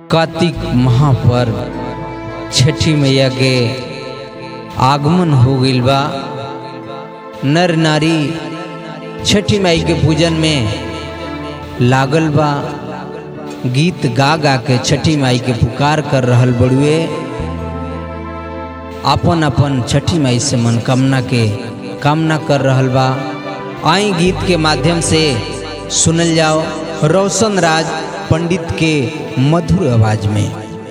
कार्तिक माह पर छठी मैया के आगमन हो गईल बा नर नारी छठी माई के पूजन में लागल बा गीत गा गा के छठी माई के पुकार कर रहल बड़ुए अपन अपन छठी माई से मनकामना के कामना कर रहल बा आई गीत के माध्यम से सुनल जाओ रोशन राज पंडित के मधुर आवाज में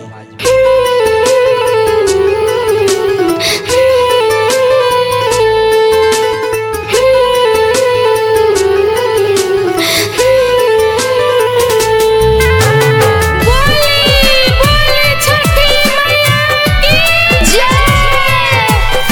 बोली बोली छठी मैया की जय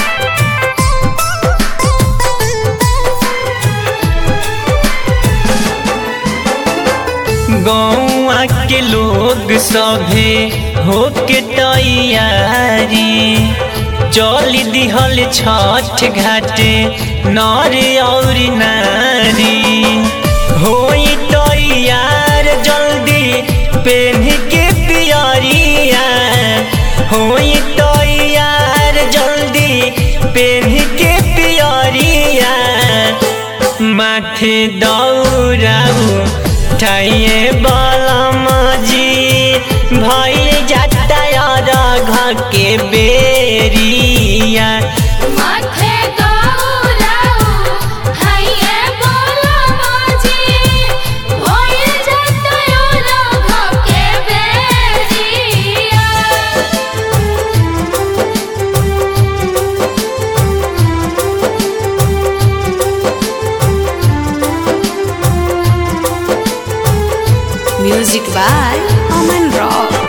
गौआ के लोग सभे होके तैयारी चल दिहल छठ घाटे नर और नारी होई तैयार जल्दी पेन के पियरिया होई तैयार जल्दी पेन के पियरिया माथे दौड़ाऊ ठाइए बलम जी भइल जाता यार के बेरिया माथे दौड़ाऊ हैये बोलो माजी होई जाता लोग के बेरिया Music by Aman Rock.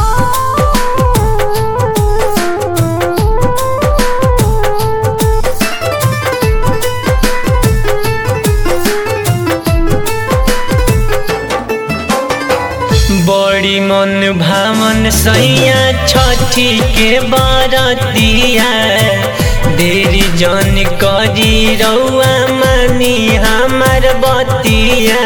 बड़ी मन भावन सैया छठी के बरतिया देरी जन करी रउआ मानी हमार बतिया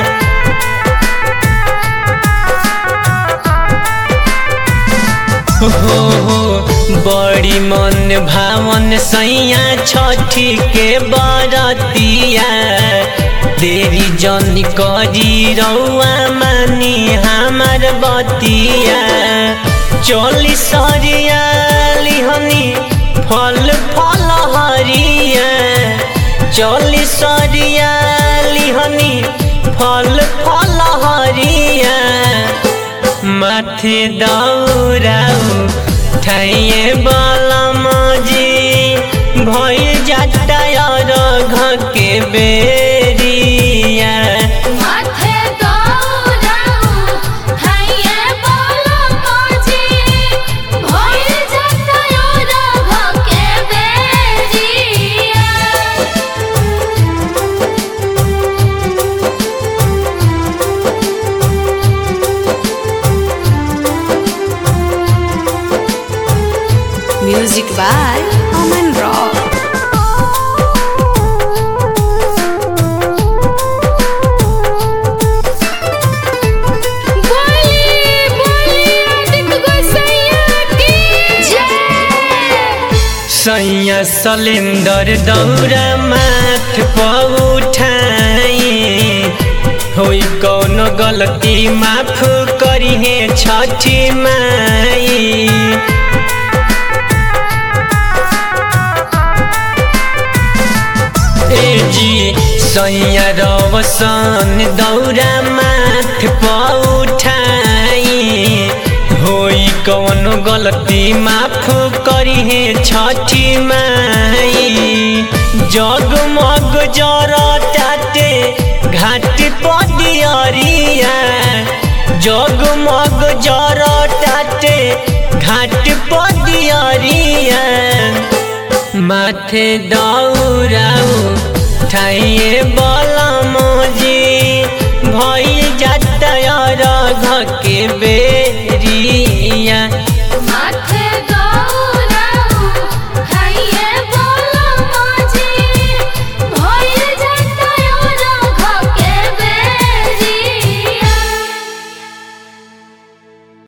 हो हो बड़ी मन भावन सैया छठी के बरतिया देरी जन करी रउआ मानी हमार बतिया चली सरिया लिहनी फल फल हरिया चली सरिया लिहनी फल फल हरिया माथे दौड़ाऊ ठाइए बलम जी भइल जाता और घ के बेरिया माथे दौड़ाऊ हैये बोलो माजी होई जाता लोग के बेरिया Music by Aman Rock. बोली बोली आदित्य गोसैया की जय सैया सलेंदर दौरा माथ पर उठाई होई कौनो गलती माफ करिहे छठी माई ए जी सैया रवसन दौरा माथ पर उठाई होई कौनो गलती माफ करिहे छठी माई जगमग जरताटे घाट पदियरिया जगमग जरताटे घाट पदियरिया माथे दौड़ाऊ ठाइए बलम जी भइल जाता और घ के बे